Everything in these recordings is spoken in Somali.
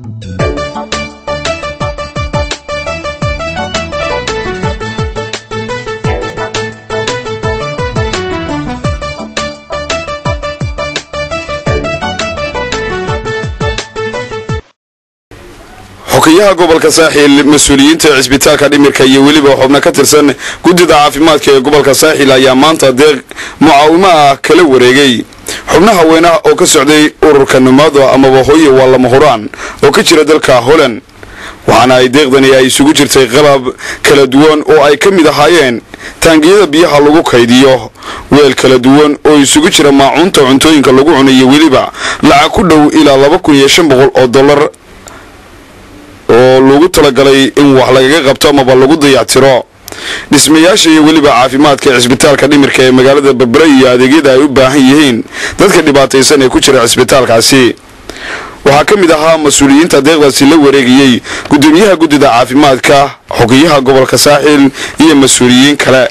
xukiyaha gobolka saaxil mas-uuliyiinta cisbitaalka dhimirka iyo weliba xubno ka tirsan guddida caafimaadka ee gobolka saaxil ayaa maanta deeq mucaawimo ah kala wareegay xubno haweenah oo ka socday ururka numaado amaba hooye waa lama huraan oo ka jira dalka holand waxaana ay deeqdani ay isugu jirtay qalab kala duwan oo ay ka mid ahaayeen taangiyada biyaha lagu kaydiyo weel kala duwan oo isugu jira maacuunta cuntooyinka lagu cunayo weliba lacag ku dhow ilaa laba kun iyo shan boqol oo dollar oo lagu talagalay in wax lagaga qabto amaba lagu dayactiro dhismayaasha iyo weliba caafimaadka cisbitaalka dhimirka ee magaalada berbera iyo adeegyada ay u baahan yihiin dadka dhibaataysan ee ku jira cisbitaalkaasi waxaa ka mid ahaa mas-uuliyiinta deeqdaasi la wareegayey gudoomiyaha guddida caafimaadka xukiyaha gobolka saaxil iyo mas-uuliyiin kale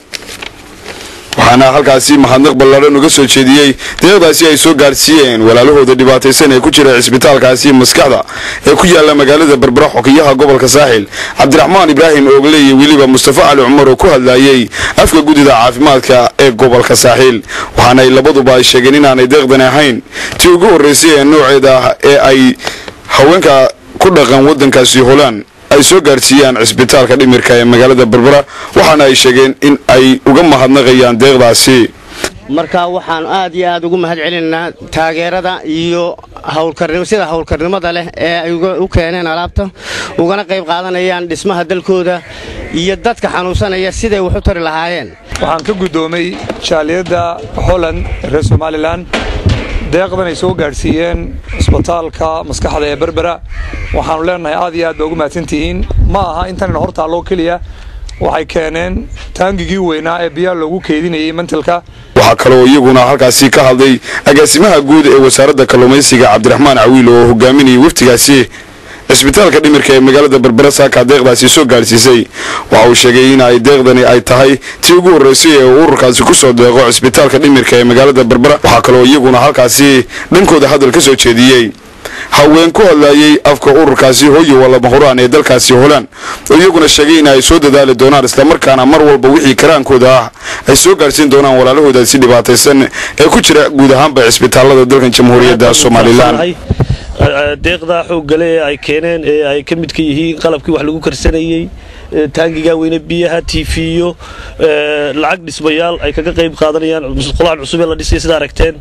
waxaana halkaasi mahadnaq ballaadhan uga soo jeediyey deeqdaasi ay soo gaadhsiiyeen walaalahooda dhibaataysan ee ku jira cisbitaalkaasi maskaxda ee ku yaala magaalada berbera xukiyaha gobolka saaxil cabdiraxmaan ibraahim oogle iyo weliba mustafa cali cumar oo ku hadlayey afka guddida caafimaadka ee gobolka saaxil waxaana ay labaduba ay sheegeen inaanay deeqdani ahayn tii ugu horreysay ee nooceeda ah ee ay haweenka ku dhaqan waddankaasi holaan ay soo gaadhsiiyaan cisbitaalka dhimirka ee magaalada berbera waxaana ay sheegeen in ay uga mahadnaqayaan deeqdaasi marka waxaan aad iyo aad ugu mahad celinaynaa taageerada iyo sida howlkarnimada leh ee ay u keeneen alaabta ugana qayb qaadanayaan dhismaha dalkooda iyo dadka xanuunsanaya siday wax u tari lahaayeen waxaan ka guddoomay jaaliyadda holland reer somalilan deeqdan ay soo gaadhsiiyeen cisbitaalka maskaxda ee berbera waxaannu leenahay aad iyo aad ba ugu mahadsantihiin ma aha intanina hor taalloo keliya waxay keeneen taangigii weynaa ee biyaha loogu keydinayay mantilka waxaa kaloo iyaguna halkaasi ka hadlay agaasimaha guud ee wasaaradda kalluumaysiga cabdiraxmaan cawiil oo hogaaminayay waftigaasi cisbitaalka dhimirka ee magaalada berbera saaka deeqdaasi soo gaadhsiisay waxa uu sheegay in ay deeqdani ay tahay tii ugu horreysay ee uu ururkaasi ku soo deeqo cisbitaalka dhimirka ee magaalada berbera waxaa kaloo iyaguna halkaasi dhankooda hadal ka soo jeediyey haween ku hadlayey afka ururkaasi hooye walama huraan ee dalkaasi holaan oo iyaguna sheegay in ay soo dadaali doonaan islamarkaana mar walba wixii karaankooda ah ay soo gaadhsiin doonaan walaalahoodaasi dhibaataysan ee ku jira guud ahaanba cisbitaalada dalkan jamhuuriyadda somalilan deeqda xooggale ee ay keeneen ee ay ka midka yihiin qalabkii wax lagu karsanayey taangiga weyne biyaha tiifiyo lacag dhismayaal ay kaga qayb qaadanayaan musqulahan cusub ee la dhisay sida aragteen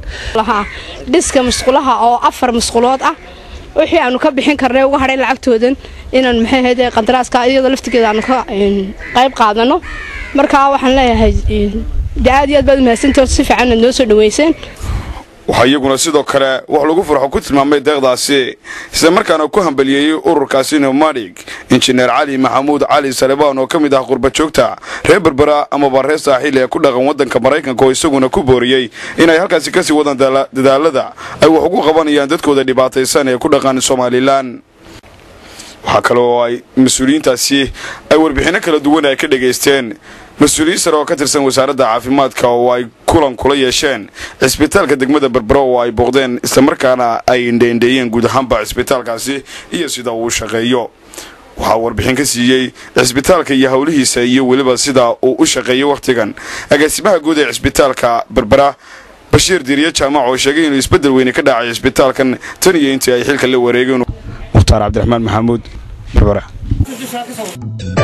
dhiska musqulaha oo afar musqulood ah wixii aanu ka bixin karnay uga hadhay lacagtoodan inaan maxay ahayd qandaraaska iyadoo laftigeeda aanu ka qayb qaadano marka waxaan leeyahay de aad iyo aad baad umahadsantaho si fiican aad noo soo dhaweyseen waxaa iyaguna sidoo kale wax lagu farxo ku tilmaamay deeqdaasi isla markaana ku hambaliyeeyey ururkaasi nomadig injineer cali maxamuud cali salebaan oo ka mid ah qurbajoogta reer berbera amaba reer saaxiil ee ku dhaqan waddanka maraykanka oo isaguna ku booriyey inay halkaasi kasii wadaan dadaalada ay wax ugu qabanayaan dadkooda dhibaataysan ee ku dhaqan somalilan waxaa kale oo ay mas-uuliyiintaasi ay warbixinno kala duwan ay ka dhegaysteen mas-uuliyiin sare oo ka tirsan wasaaradda caafimaadka oo ay kulan kula yeesheen cisbitaalka degmada berbera oo ay booqdeen islamarkaana ay indheindheeyeen guud ahaanba cisbitaalkaasi iyo sida uu shaqeeyo waxaa warbixin ka siiyey cisbitaalka iyo howlihiisa iyo weliba sida uu u shaqeeyey wakhtigan agaasimaha guud ee cisbitaalka berbera bashiir diiriye jaamac oo sheegay inuu isbeddel weyne ka dhacay cisbitaalkan tan iyo intii ay xilka la wareegeen mukhtaar cabdiraxmaan maxamuud berbera